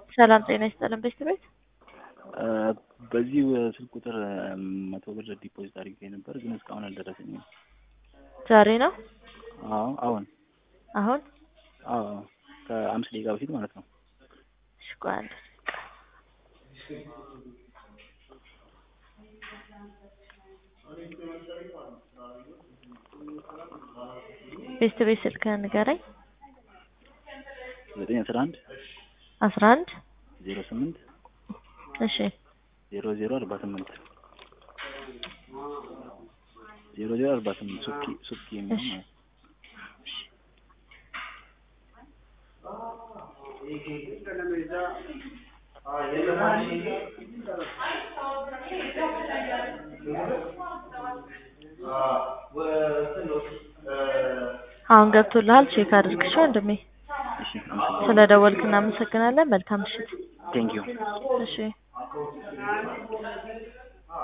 ሰላም ጤና ይስጥልን ቤት ቤት በዚህ ስልክ ቁጥር መቶ ብር ዲፖዚት አድርጌ ነበር፣ ግን እስካሁን አልደረሰኝም። ዛሬ ነው አዎ አሁን አሁን አዎ ከአምስት ደቂቃ በፊት ማለት ነው። እሺ ቆይ አንድ ቤት ቤት ስልክህን ንገረኝ። ዘጠኝ አስራ አንድ አስራ አንድ ዜሮ ስምንት እሺ ዜሮ ዜሮ አርባ ስምንት ዜሮ ዜሮ አርባ ስምንት ሱኪ ሱኪ የሚለው ማለት ነው። አሁን ገብቶልሃል። ቼክ አድርግሽ ወንድሜ። እሺ አመሰግናለሁ። ስለ ደወልክ እናመሰግናለን። መልካም ምሽት። ቴንኪዩ እሺ